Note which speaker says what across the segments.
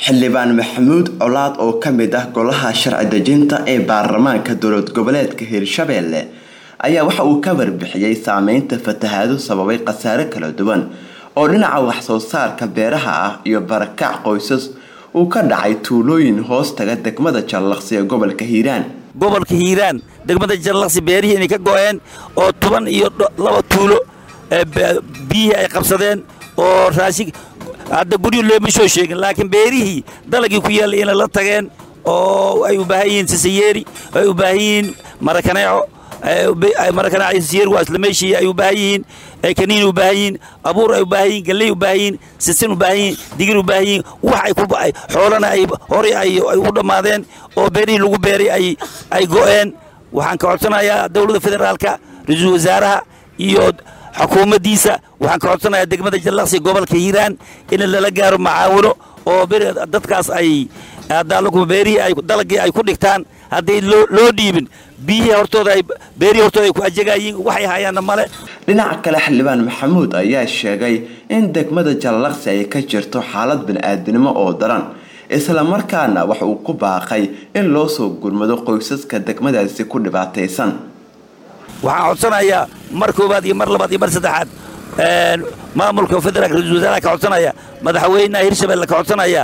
Speaker 1: xildhibaan maxamuud colaad oo ka mid ah golaha sharci dejinta ee baarlamaanka dowlad goboleedka hirshabeelle ayaa waxa uu ka warbixiyey saameynta fatahaado sababay khasaare kala duwan oo dhinaca waxsoo saarka beeraha ah iyo barakac qoysas uu ka dhacay tuulooyin hoos taga degmada jallaqsi ee gobolka hiiraan
Speaker 2: gobolka hiiraan degmada jallaqsi beerihii inay ka go-een oo toban iyo laba tuulo biyihii ay qabsadeen oo raashin hadda guryo looma soo sheegin laakiin beerihii dalagii ku yaallay inay la tageen oo ay u baahan yihiin sisayeeri ay u baahan yihiin marakaneeco marakaneeco sisayeeri waa isla meeshii ay u baahan yihiin kaniin u baahan yihiin abuur ay u baahan yihiin galley u baahan yihiin sisin u baahan yihiin digir u baahan yihiin wax ay ku xoolana ay horay ay u dhammaadeen oo beerihii lagu beeray ay ay go'een waxaan ka codsanayaa dowladda federaalka ra-iisul wasaaraha iyo xukuumaddiisa waxaan ka codsanayaa degmada jallaqsi gobolka hiiraan in lala gaaro macaawino oo dadkaas ay beerihii ay dalagii ay ku dhigtaan hadday loo dhiibin biyihii hortooda ay beerihii hortooda ay ku ajegayiin waxay hayaanna male
Speaker 1: dhinaca kale xildhibaan maxamuud ayaa sheegay in degmada jallaqsi ay ka jirto xaalad bini-aadinimo oo daran isla markaana wax uu ku baaqay in loo soo gurmado qoysaska degmadaasi ku dhibaataysan
Speaker 2: waxaan codsanayaa mar koowaad iyo mar labaad iyo mar saddexaad maamulka federaalka ra-isul wasaaraha ka codsanaya madaxweynaha hirshabelle ka codsanaya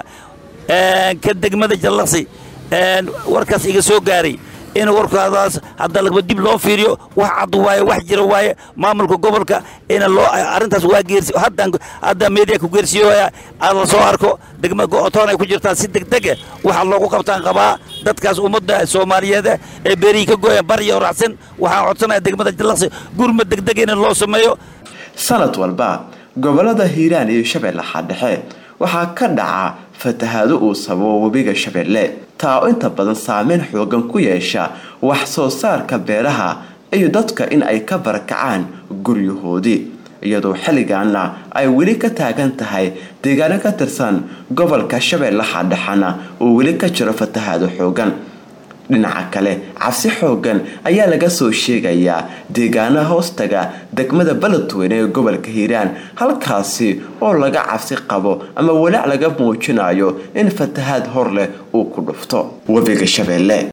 Speaker 2: ka degmada jallaqsi warkaas iga soo gaaray in warkaadaas hadda lagba dib loo fiiriyo wax cad waaye wax jira waaye maamulka gobolka in loo arrintaas waa geersi hadda hadda media ku geersiyoya aad la soo arko degmada go-otoon ay ku jirtaa si degdega waxa loogu qabtaan qabaa dadkaas ummadda soomaaliyeed ee beerihii ka gooya barya raacsan waxaan codsanaya degmada jallaqsi gurmad degdega in loo sameeyo
Speaker 1: sanad walba gobolada hiiraan iyo shabeellaha dhexe waxaa ka dhaca fatahaado uu sababo webiga shabeelle taa oo inta badan saameyn xoogan ku yeesha wax soo saarka beeraha iyo dadka in ay ka barakacaan guryahoodii iyadoo xilligaana ay weli ka taagan tahay deegaano ka tirsan gobolka shabeellaha dhexena uu weli ka jiro fatahaado xoogan dhinaca kale cabsi xoogan ayaa laga soo sheegayaa deegaanaha hoostaga degmada beledweyne ee gobolka hiiraan halkaasi oo laga cabsi qabo ama walaac laga muujinayo in fatahaad hor leh uu ku dhufto webiga shabeelle